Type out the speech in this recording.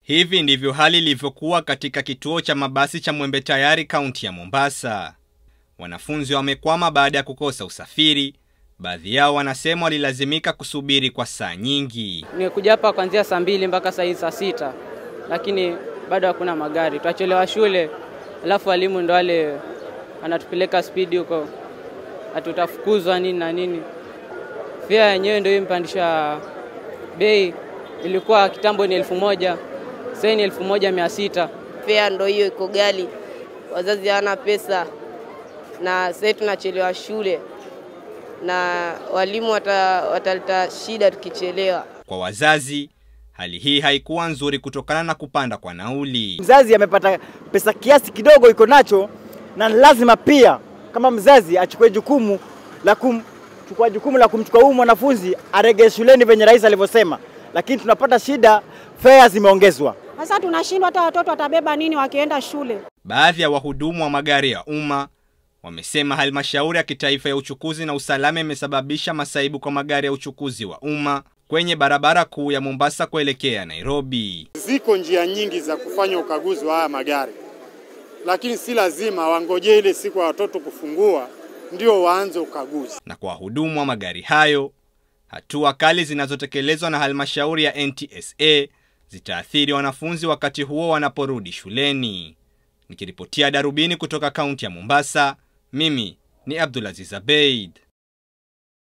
Hivi ndivyo hali ilivyokuwa katika kituo cha mabasi cha Mwembe Tayari, kaunti ya Mombasa. Wanafunzi wamekwama baada ya kukosa usafiri. Baadhi yao wanasema walilazimika kusubiri kwa saa nyingi. Nimekuja hapa kuanzia saa mbili mpaka saa hii saa sita, lakini bado hakuna magari, tutachelewa shule, alafu walimu ndo wale wanatupeleka spidi huko, hatutafukuzwa nini na nini. Fia yenyewe ndio impandisha bei, ilikuwa kitambo ni elfu moja sasa ni elfu moja mia sita. Fea ndo hiyo iko gali, wazazi hawana pesa, na sasa tunachelewa shule na walimu wataleta wata shida tukichelewa. Kwa wazazi, hali hii haikuwa nzuri kutokana na kupanda kwa nauli. Mzazi amepata pesa kiasi kidogo iko nacho, na lazima pia kama mzazi achukue jukumu la kumchukua jukumu la kumchukua huyu mwanafunzi arejee shuleni venye rais alivyosema, lakini tunapata shida, fare zimeongezwa. Sasa tunashindwa hata watoto watabeba nini wakienda shule. Baadhi ya wahudumu wa magari ya umma wamesema halmashauri ya kitaifa ya uchukuzi na usalama imesababisha masaibu kwa magari ya uchukuzi wa umma kwenye barabara kuu ya Mombasa kuelekea Nairobi. Ziko njia nyingi za kufanya ukaguzi wa haya magari, lakini si lazima wangojee ile siku ya watoto kufungua ndio waanze ukaguzi. Na kwa wahudumu wa magari hayo, hatua kali zinazotekelezwa na halmashauri ya NTSA zitaathiri wanafunzi wakati huo wanaporudi shuleni. Nikiripotia Darubini kutoka kaunti ya Mombasa, mimi ni Abdulaziz Abeid.